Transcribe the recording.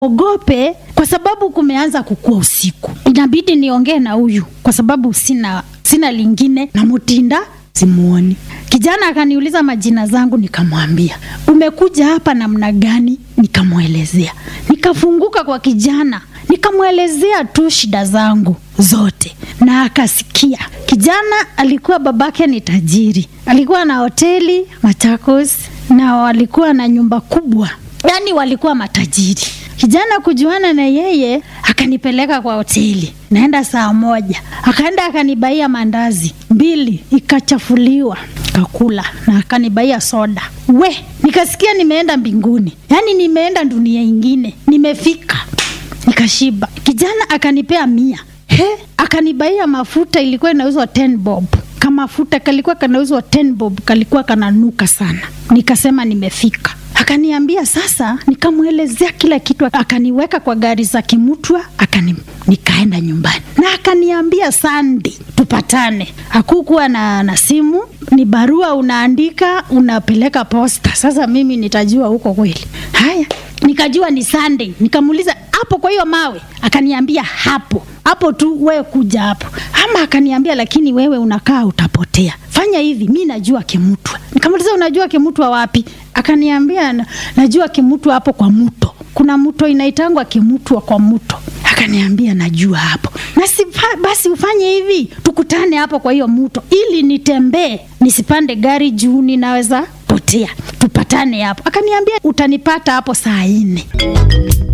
ogope kwa sababu kumeanza kukua usiku, inabidi niongee na huyu kwa sababu sina sina lingine na Mutinda simuoni. Kijana akaniuliza majina zangu, nikamwambia umekuja hapa namna gani, nikamwelezea. Nikafunguka kwa kijana, nikamwelezea tu shida zangu zote na akasikia. Kijana alikuwa babake ni tajiri, alikuwa na hoteli Machakos na walikuwa na nyumba kubwa, yaani walikuwa matajiri. Kijana kujuana na yeye akanipeleka kwa hoteli, naenda saa moja, akaenda akanibaia mandazi mbili, ikachafuliwa kakula, na akanibaia soda. We, nikasikia nimeenda mbinguni, yaani nimeenda dunia ingine, nimefika, nikashiba. Kijana akanipea mia, he, akanibaia mafuta, ilikuwa inauzwa 10 bob kamafuta kalikuwa kanauzwa 10 bob, kalikuwa kananuka sana. Nikasema nimefika akaniambia sasa, nikamwelezea kila kitu, akaniweka kwa gari za Kimutwa, akani nikaenda nyumbani na akaniambia Sandi, tupatane. Hakukuwa na, na simu, ni barua unaandika unapeleka posta. Sasa mimi nitajua huko kweli? Haya, nikajua ni Sunday. Nikamuuliza hapo kwa hiyo mawe, akaniambia hapo hapo tu, wewe kuja hapo. Ama akaniambia lakini wewe unakaa utapotea, fanya hivi, mi najua Kimutwa. Nikamuuliza unajua Kimutwa wapi? Akaniambia na, najua Kimutwa hapo kwa mto, kuna mto inaitangwa Kimutwa kwa mto. Akaniambia najua hapo na si, basi ufanye hivi, tukutane hapo kwa hiyo mto ili nitembee nisipande gari juu ninaweza potea, tupatane hapo. Akaniambia utanipata hapo saa nne.